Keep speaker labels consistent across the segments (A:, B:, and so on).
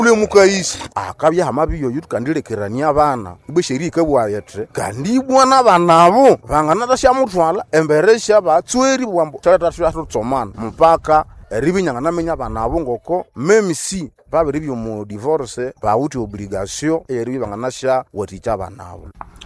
A: ule mukaisi akabya hamabi yoyu tukandilekerania abana ibwe sheria ikabwayete kandi ibwana banabo banganatashamutwala embere shabatsweri bwambo tatatatutsomana mpaka eribinyanga namenya banabo ngoko memisi babiri byomu divorce bawuthi obligation eyeribi banganasha watikya banabo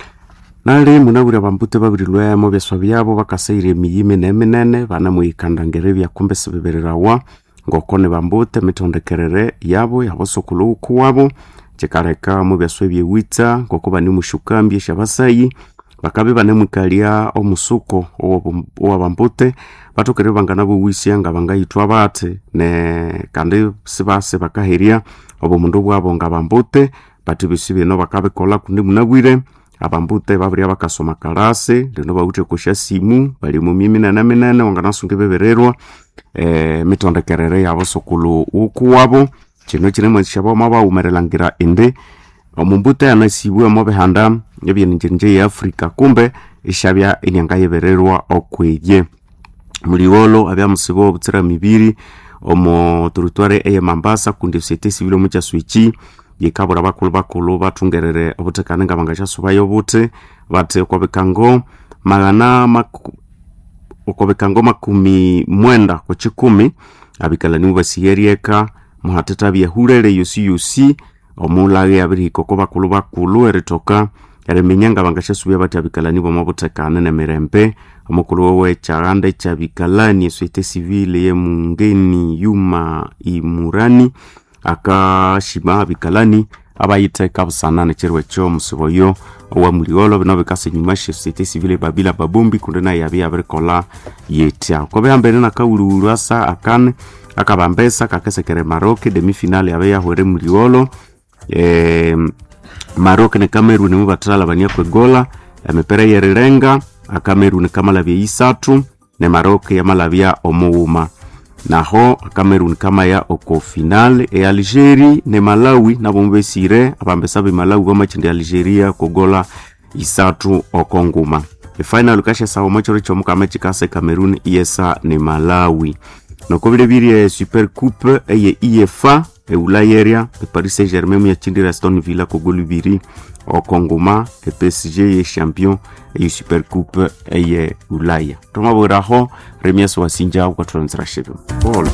B: nali munabwire bambute babiri lwemo byaswa byabo bakasaire emiyime neminene banamwikandangere byakumbe sibibererawa ngoko ni bambute mitondekerere yabo yabosokulu uku wabo kikaleka mu byaswa ebyewitsa ngoko banimushukambye syabasayi bakabe banemwikalia omusuko owa bambute batokere bangana buwisya nga bangayithwa bate ne kandi sibase bakaherya obumundu bwabo nga bambute bati bisi bino bakabikola kundi munabwire abambute babirya bakasoma kalasi lino bawithe kusha simu bali mu miminene minene wanganasunga bebererwa e, mitondekerere yabo sokulu uku wabo kino kinemwesya boma bawumerelangira indi omumbute anasibwe mu bihanda ebyeninjerinje ya afrika kumbe ishabya enyanga yebererwa okweye muliwolo abya musibo obutsira mibiri omo teritware eye mambasa kundi sete sivile omu kyaswiki yikabura bakulu bakulu bathungerere obutekane nga bangasyasubayo obuthi bati okobikango magana maku, okobikango makumi mwenda kwekikumi abikalani mubasiyeryeka muhateta byehulere yosi yosi omulaghe abirihika oko bakulu bakulu eritoka eriminya nga bangasyasubya bathi abikalani bomo butekane nemirembe omukulu wewe kyaghanda ekyabikalani eswete sivile yemungeni yuma imurani akashima abikalani abayitheka busana nekyirwa ekyo omusibo yo owamuliolo bino bikasa enyuma syesosiyete sivile babila babumbi kundi naye yabi yabirikola yetya kobihambene nakawuliwulu asa akane akabambesa kakesekere maroke demifinale yabe yahwere muliolo e, maroke ne cameroon mubathalabania kwegola emipira yerirenga akameruni kamalabya isathu ne maroke yamalabya omughuma naho cameroon kamaya oko final e algeri ne malawi nabo mubesire abambesa be malawi bamachindi algeria kogola isathu oko nguma efinal kashasawa mwechiro kyomukama kikase cameroon iyesa ne malawi noko bilebirye super coupe eye efa eulayeria eparis saint germain muyachindira aston villa kogolu ibiri oko nguma epsg ye champion eyo super coupe eye ulaya tomabwiraho remias wasinja ukathulanzira shebe polo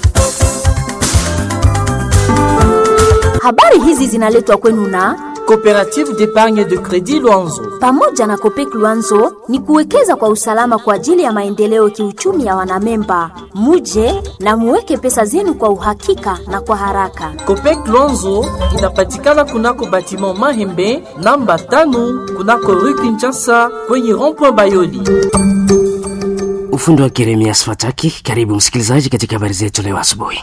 C: Habari hizi zinaletwa kwenu na
D: Coopérative d'épargne de crédit Luanzo.
C: pamoja na Kopek Luanzo ni kuwekeza kwa usalama kwa ajili ya maendeleo kiuchumi ya wanamemba. Muje na muweke pesa zenu kwa uhakika na kwa haraka.
D: Copec Luanzo inapatikana kunako batiment Mahembe namba tano kunako rue Kinshasa kwenye rond-point Bayoli.
E: ufundi wa Jeremias Fataki. Karibu msikilizaji katika habari zetu leo asubuhi.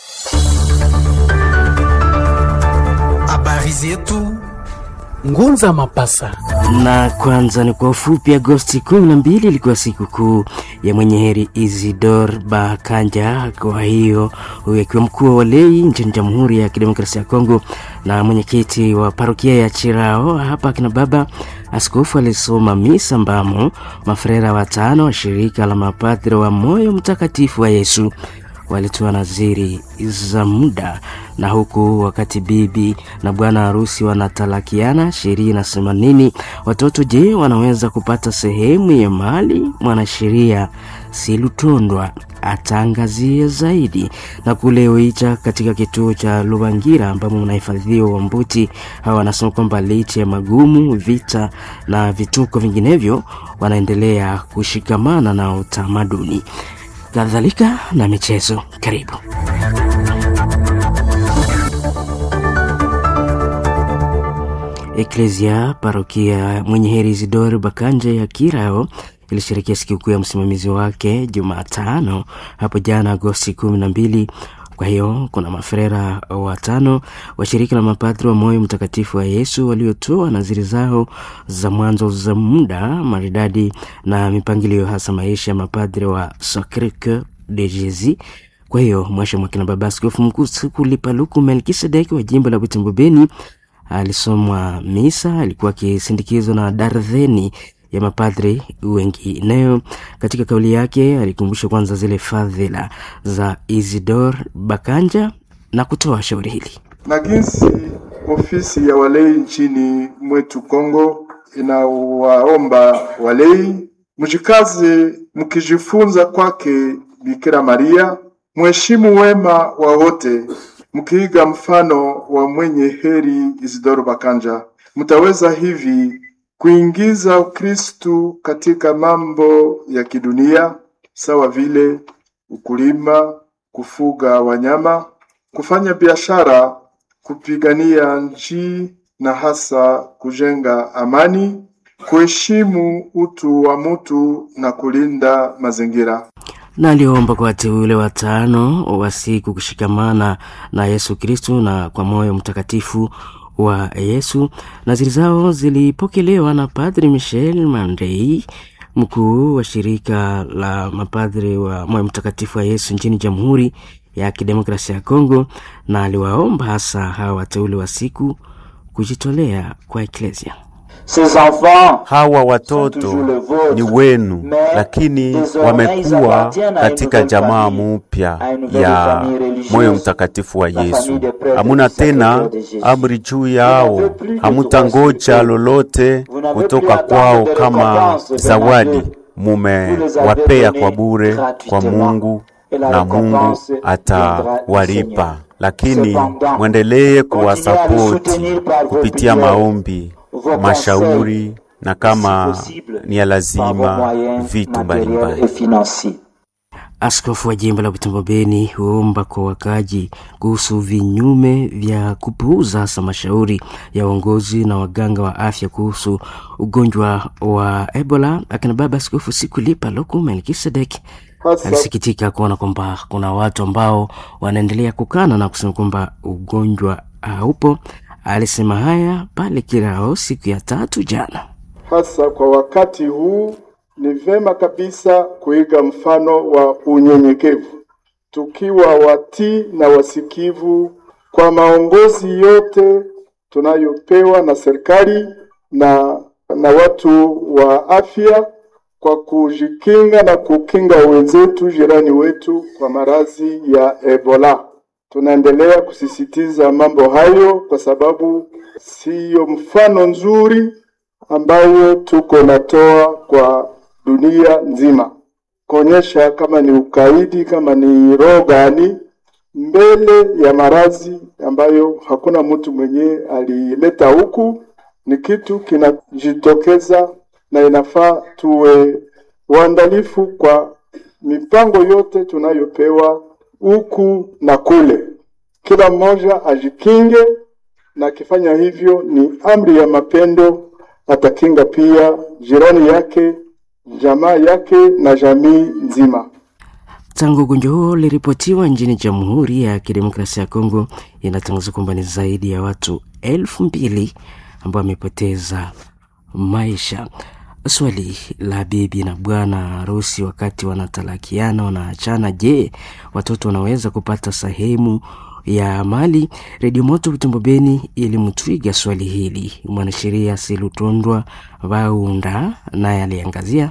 F: Habari zetu Ngunza Mapasa.
E: Na kwanza ni kwa ufupi, Agosti 12 ilikuwa siku kuu ya mwenye heri Isidor Bakanja. Kwa hiyo huyu akiwa mkuu wa walei nchini Jamhuri ya Kidemokrasia ya Kongo na mwenyekiti wa parokia ya Chirao hapa akina baba askofu alisoma misa ambamo mafrera watano wa shirika la mapadri wa moyo mtakatifu wa Yesu walitoa naziri za muda na huku wakati bibi na bwana harusi wanatalakiana, sheria inasema nini? Watoto je, wanaweza kupata sehemu ya mali? Mwanasheria Silutondwa ataangazia zaidi. Na kule Oicha katika kituo cha Lubangira ambamo mnahifadhiwa Wambuti, hawa wanasema kwamba licha ya magumu, vita na vituko vinginevyo, wanaendelea kushikamana na utamaduni kadhalika na michezo. Karibu. Eklesia parokia mwenye heri Isidori Bakanje ya Kirao ilisherekea sikukuu ya msimamizi wake Jumatano hapo jana Agosti kumi na mbili. Kwa hiyo kuna mafrera watano wa shirika la mapadri wa moyo mtakatifu wa Yesu waliotoa naziri zao za mwanzo za muda maridadi na mipangilio hasa maisha ya mapadri wa Sacre Coeur de Jesus. Kwa hiyo mwasha mwakina baba askofu mkuu Sikuli Paluku Melkisedeki wa jimbo la Butembo Beni alisomwa misa, alikuwa akisindikizwa na darzeni ya mapadri wengineo. Katika kauli yake alikumbusha kwanza zile fadhila za Isidor Bakanja na kutoa shauri hili.
G: na jinsi ofisi ya walei nchini mwetu Kongo inawaomba walei mjikaze mkijifunza kwake Bikira Maria, mheshimu wema wa wote, mkiiga mfano wa mwenye heri Isidoro Bakanja, mtaweza hivi kuingiza Ukristu katika mambo ya kidunia sawa vile ukulima, kufuga wanyama, kufanya biashara, kupigania nchi na hasa kujenga amani, kuheshimu utu wa mtu na kulinda mazingira.
E: na aliomba kwa wateule watano wa siku kushikamana na Yesu Kristu na kwa moyo mtakatifu wa Yesu. Naziri zao zilipokelewa na Padri Michel Mandei, mkuu wa shirika la mapadri wa moyo mtakatifu wa Yesu nchini Jamhuri ya Kidemokrasia ya Kongo, na aliwaomba hasa hawa wateule wa siku kujitolea kwa eklesia.
H: Hawa watoto ni wenu, lakini wamekuwa katika jamaa mupya ya moyo mtakatifu wa Yesu. Hamuna tena amri juu yao, hamutangoja lolote kutoka kwao kama zawadi. Mumewapea kwa bure kwa Mungu na Mungu atawalipa, lakini mwendelee kuwasapoti kupitia maombi mashauri na kama ni ya lazima vitu mbalimbali.
E: Askofu wa jimbo la Butembo Beni huomba kwa wakaji kuhusu vinyume vya kupuuza hasa mashauri ya uongozi na waganga wa afya kuhusu ugonjwa wa Ebola. Akina baba Askofu Sikulipa Loku Melkisedek alisikitika kuona kwamba kuna watu ambao wanaendelea kukana na kusema kwamba ugonjwa haupo. Alisema haya pale Kirao siku ya tatu jana.
G: Hasa kwa wakati huu ni vema kabisa kuiga mfano wa unyenyekevu, tukiwa watii na wasikivu kwa maongozi yote tunayopewa na serikali na, na watu wa afya kwa kujikinga na kukinga wenzetu jirani wetu kwa maradhi ya Ebola. Tunaendelea kusisitiza mambo hayo kwa sababu siyo mfano nzuri ambayo tuko natoa kwa dunia nzima, kuonyesha kama ni ukaidi, kama ni roho gani mbele ya maradhi ambayo hakuna mtu mwenyewe alileta huku. Ni kitu kinajitokeza na inafaa tuwe waandalifu kwa mipango yote tunayopewa huku na kule. Kila mmoja ajikinge, na akifanya hivyo ni amri ya mapendo, atakinga pia jirani yake, jamaa yake na jamii nzima.
E: Tangu ugonjwa huo uliripotiwa nchini Jamhuri ya Kidemokrasia ya Kongo, inatangaza kwamba ni zaidi ya watu elfu mbili ambao wamepoteza maisha. Swali la bibi na bwana harusi wakati wanatalakiana, wanaachana, je, watoto wanaweza kupata sehemu ya mali? Redio Moto Butembo Beni ilimtwiga swali hili mwanasheria Silutondwa Vaunda, naye aliangazia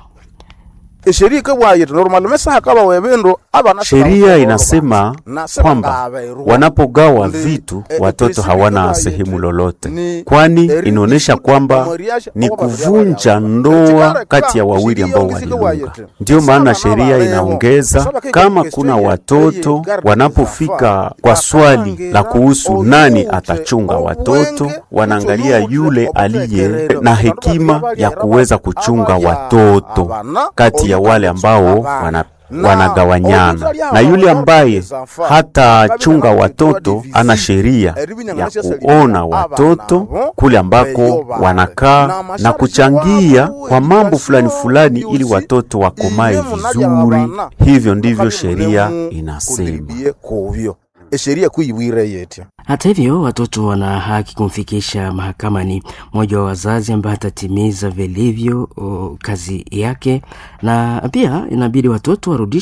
A: sheria ikabwaye normalmente sahakaba webendo abana
H: Sheria inasema kwamba wanapogawa vitu watoto hawana sehemu lolote, kwani inaonyesha kwamba ni kuvunja ndoa kati ya wawili ambao waliunga. Ndiyo maana sheria inaongeza kama kuna watoto wanapofika kwa swali la kuhusu nani atachunga watoto, wanaangalia yule aliye na hekima ya kuweza kuchunga watoto kati ya wale ambao wana wanagawanyana na yule ambaye hatachunga watoto ana sheria ya kuona watoto kule ambako wanakaa na kuchangia kwa mambo fulani fulani, ili watoto wakomae vizuri. Hivyo ndivyo sheria inasema.
A: sheria kuiwire yetya
E: Hata hivyo watoto wana haki kumfikisha mahakamani mmoja wa wazazi ambaye atatimiza vilivyo o, kazi yake, na pia inabidi watoto warudishwe